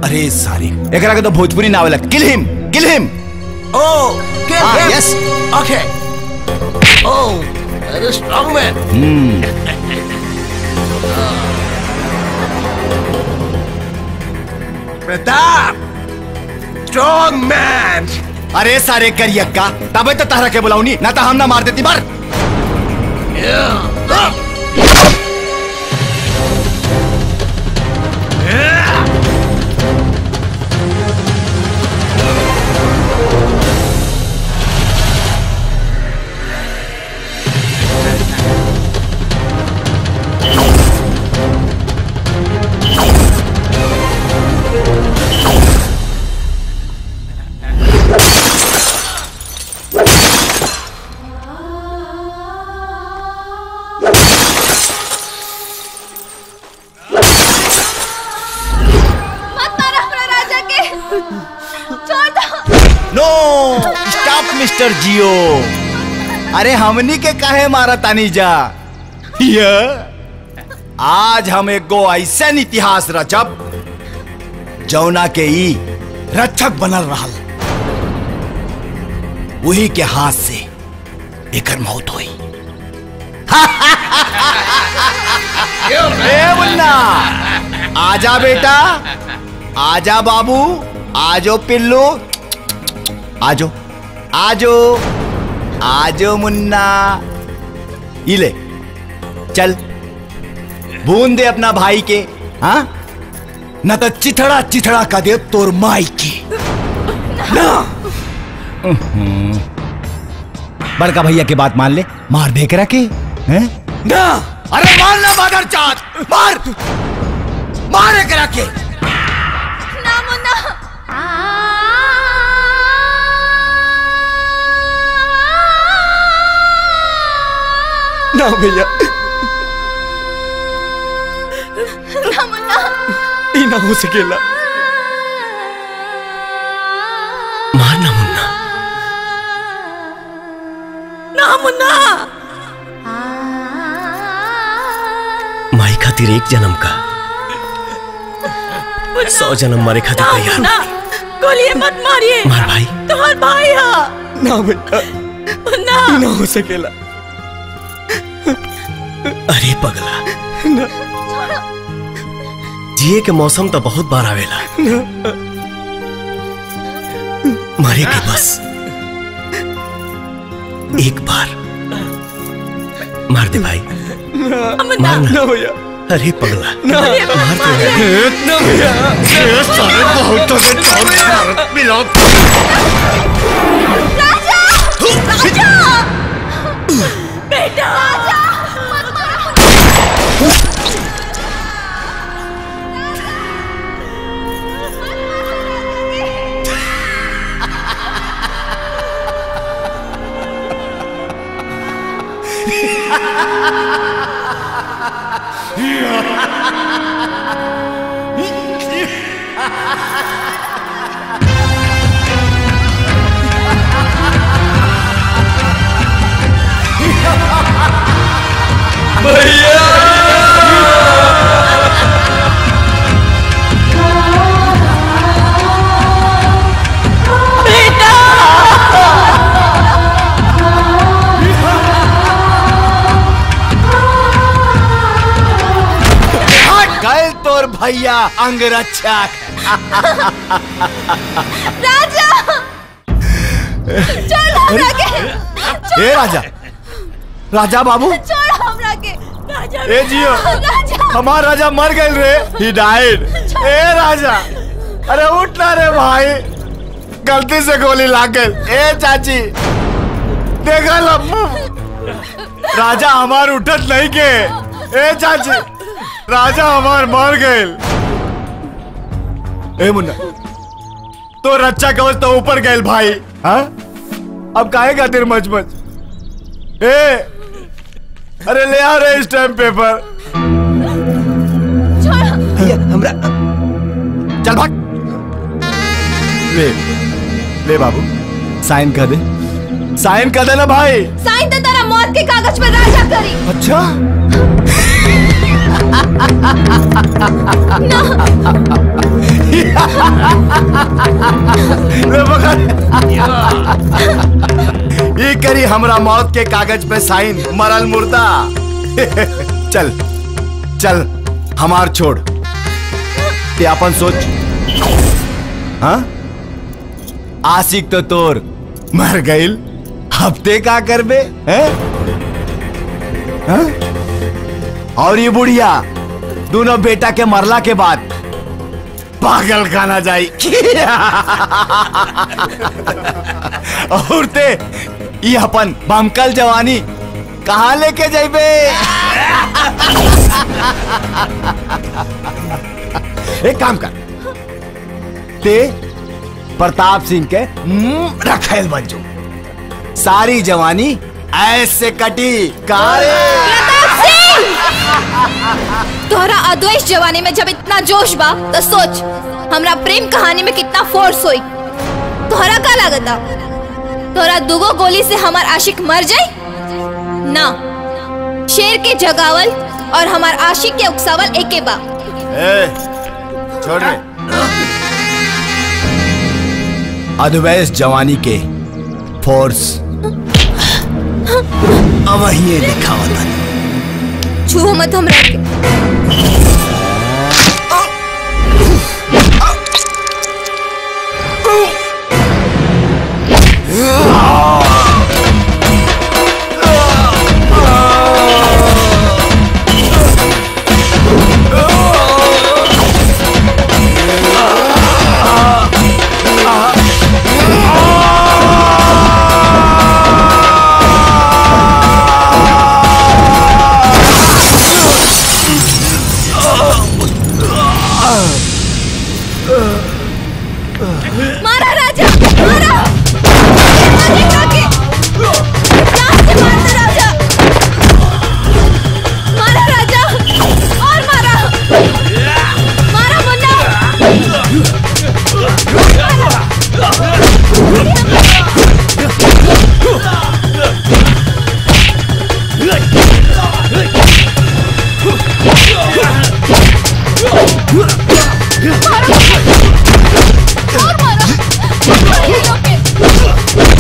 अरे सारी एकरा के तो भोजपुरी ना आवेला kill him kill him Oh, get Ah, him. yes. Okay. Oh, that is strong man. Pratap! Strong man! अरे सारे करियक्का तबे तो तहरा के बुलाऊनी ना तो हम ना मार देती मार Yeah. Up. मत मारो हमरा राजा के छोड़ दो नो स्टॉप मिस्टर जियो अरे हमनी के काहे मारा तानी जा ये आज हम एगो ऐसा इतिहास रचब जौना के ई रक्षक बनल रहल वही के हाथ से एकर मौत हुई ए मुन्ना आजा बेटा आजा बाबू आजो पिल्लू आजो आजो आजो मुन्ना ये ले चल बूंद दे अपना भाई के हाँ न तो चिथड़ा चिथड़ा का दे तोर माई की ना उहुं। बड़का भैया की बात मान ले मार दे के रखे हैं ना अरे मार ना मदर चाँद मार मार के रखे ना मुन्ना ना भैया ना मुन्ना ई ना हो सकेला मारना मुन्ना ना मुन्ना माई खातिर एक जन्म का सौ जन्म मारे खातिर तैयार ना गोली मत मारिए मार भाई तुम्हार भाई है ना भैया मुन्ना ना हो सकेला अरे पगला जिए के मौसम तो बहुत बार आवेला मारे के बस एक बार मार दे भाई मुन्ना मारना भैया अरे पगला गोली मत मारिए ना भैया सारे बहुत तो से भारत मिला राजा राजा बेटा राजा मत मारो गए तोर भैया अंगरक्षक राजा छोड़ हमरा के ए राजा राजा बाबू छोड़ हमरा के राजा ए जियो राजा हमार राजा मर गए रे ही डाइड ए राजा अरे उठ ना रे भाई गलती से गोली लाग गई ए चाची देखा लम्बू राजा हमार उठत नहीं के ए चाची राजा हमार मर गए ए मुन्ना तो रक्षा कवच तो ऊपर गए भाई हाँ अब काहे खातिर मच मच ए अरे ले आ रे स्टैम्प पेपर भैया हमरा चल भाग ले ले बाबू साइन कर दे साइन कर देना भाई साइन तो तेरा मौत के कागज पर राजा करी अच्छा ले पकड़। ये करी हमरा मौत के कागज पे साइन मरल मुर्दा चल चल हमार छोड़ ते अपन सोच हाँ आशिक तो तोर मर गईल हफ्ते का करबे हैं हाँ? और ये बुढ़िया दोनों बेटा के मरला के बाद पागल खाना जाई और ते ये अपन बमकल जवानी कहाँ लेके जाइबे एक काम कर ते प्रताप सिंह के मुंह रखेल बन जो सारी जवानी ऐसे कटी कारे तोहरा अद्वैत जवानी में जब इतना जोश बा तो सोच हमरा प्रेम कहानी में कितना फोर्स होई तोहरा का लागता तोहरा दुगो गोली से हमार आशिक मर जाई ना शेर के जगावल और हमार आशिक के उकसावल एके बा ए, छोड़ रे अद्वैस जवानी के फोर्स अब ये लिखा होता छूहो मत हमरा के मारा राजा मारा आगे काके जान से मार दे राजा मारा राजा और मारा मारा मुन्ना और मारा मारा काके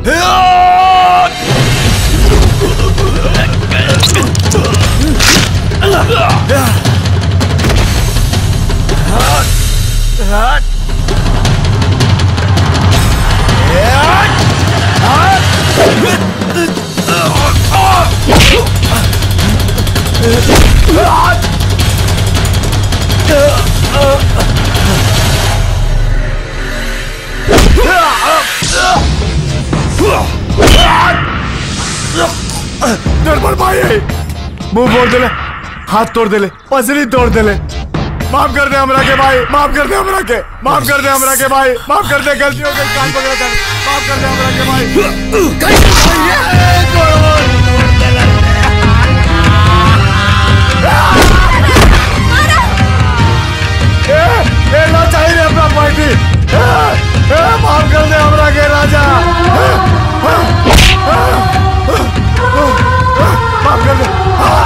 निर्मल भाई मुंह फोड़ देले हाथ तोड़ देले पसली तोड़ देले माफ कर दे हमरा के भाई माफ कर दे हमरा के माफ कर दे हमरा के भाई माफ कर दे गलती हो गई कान पकड़ा कर माफ कर दे हमरा के भाई ए, ए, ना चाहिए अपना पार्टी ए, ए, माफ कर दे हमरा के राजा माफ कर दे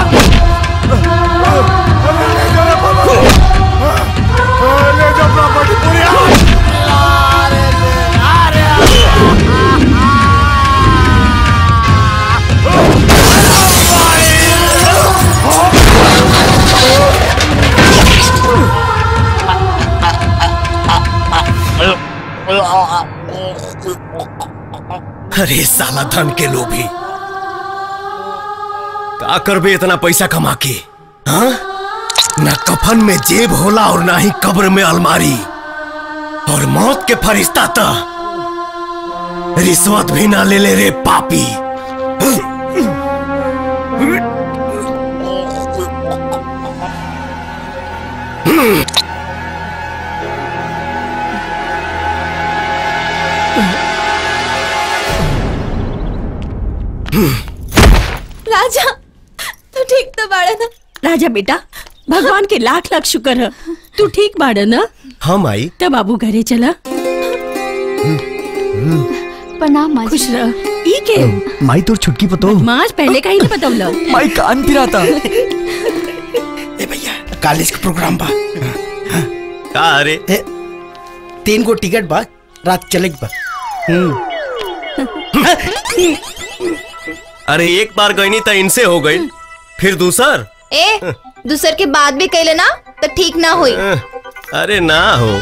अरे ले जाओ रे बाबा अरे ले जाओ प्रॉपर्टी पूरी अरे साला धन के लोभी का करबे इतना पैसा कमा के हाँ ना कफन में जेब होला और ना ही कब्र में अलमारी और मौत के फरिश्ता तो रिश्वत भी ना ले ले रे पापी राजा तू ठीक तो बाड़ा ना राजा बेटा भगवान के लाख लाख शुक्र है तू ठीक बाड़ा ना हम आई तब बाबू घरे चला प्रणाम माँ खुश रह ई के माई तोर छुटकी पतो माज पहले का ही नहीं बतौला माई कान फिराता ए भैया कॉलेज का प्रोग्राम बा का अरे ए, तीन गो टिकट बा रात चले बा अरे एक बार गई नहीं तो इनसे हो गई फिर दूसर ए दूसर के बाद भी कैले ना तो ठीक ना हुई अरे ना हो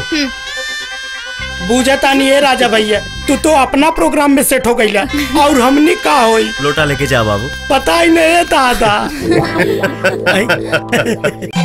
बूझता नहीं है राजा भैया तू तो अपना प्रोग्राम में सेट हो गईला और हमनी का होई लोटा लेके जा बाबू पता ही नहीं है दादा आई।